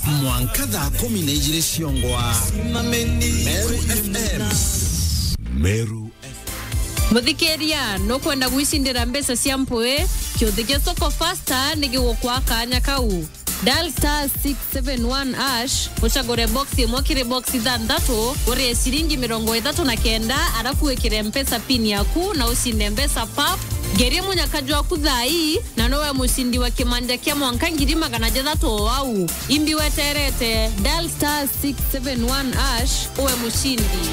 mwanka thaa kumi na igĩrĩ ciongwa meru fm meru muthikiria nukwenda gwicindira mbeca cia mpui kiuthi gia soko fasta ni gigukwa kanya kau dial star 671 ash ucagure box imwe kiri box ithanthatu urie ciringi mirongo ithatu na kenda arafu wikire mpesa pin yaku na ucinde mbeca pap ngerie munyakaji waku thai na nowe mucindi wa kimanja kia mwanka ngiri magana jathatu o wau imbi weterete dial star 671 ash uwe mucindi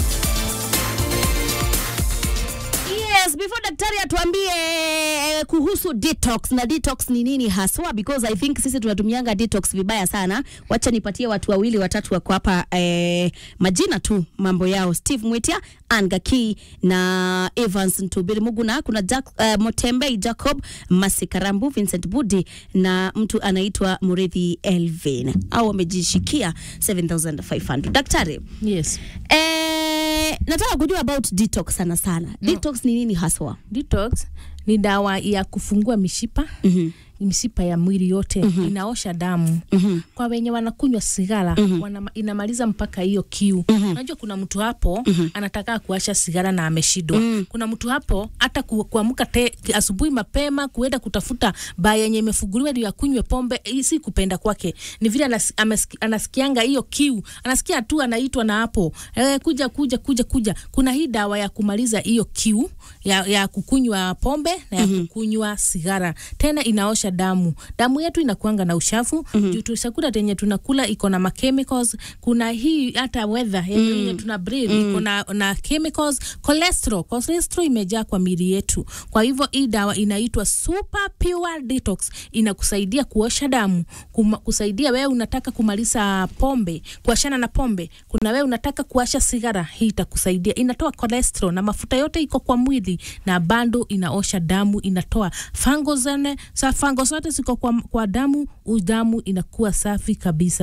Yes, before daktari atuambie eh, kuhusu detox na detox ni nini haswa, because I think sisi tunatumianga detox vibaya sana. Wacha nipatie watu wawili watatu wako hapa eh, majina tu mambo yao, Steve Mwitia, Anne Gaki na Evans Ntubiri Muguna. Kuna Jack, uh, Motembei Jacob Masikarambu, Vincent Budi na mtu anaitwa Muridhi Elvin, au wamejishikia 7500 daktari Yes. Eh, nataka kujua about detox sana sana. Detox ni nini haswa? Detox ni dawa ya kufungua mishipa Mhm. mishipa ya mwili yote mm-hmm. inaosha damu mm-hmm. kwa wenye wanakunywa sigara mm-hmm. wana, inamaliza mpaka hiyo kiu mm-hmm. unajua kuna mtu hapo mm-hmm. anataka kuasha sigara na ameshindwa mm-hmm. kuna mtu hapo hata ku, kuamka te- asubuhi mapema kuenda kutafuta baa yenye imefunguliwa ndio akunywe pombe hii si kupenda kwake ni vile anas, ameski- anasikianga hiyo kiu anasikia tu anaitwa na hapo e, kuja kuja kuja kuja kuna hii dawa ya kumaliza hiyo kiu ya, ya kukunywa pombe na ya mm-hmm. kukunywa sigara tena inaosha damu damu yetu inakuanga na ushafu mm-hmm. juu tu- chakula tenye tunakula iko na machemicals kuna hii hata weather yenye mm-hmm. tuna breathe mm-hmm. iko na, na chemicals cholesterol cholesterol imejaa kwa mili yetu kwa hivyo hii dawa inaitwa super pure detox inakusaidia kuosha damu kuma, kusaidia wewe unataka kumaliza pombe kuashana na pombe kuna wewe unataka kuasha sigara hii itakusaidia inatoa cholesterol na mafuta yote iko kwa mwili na bando inaosha damu inatoa fango zene sa fango zote ziko kwa, kwa damu damu inakuwa safi kabisa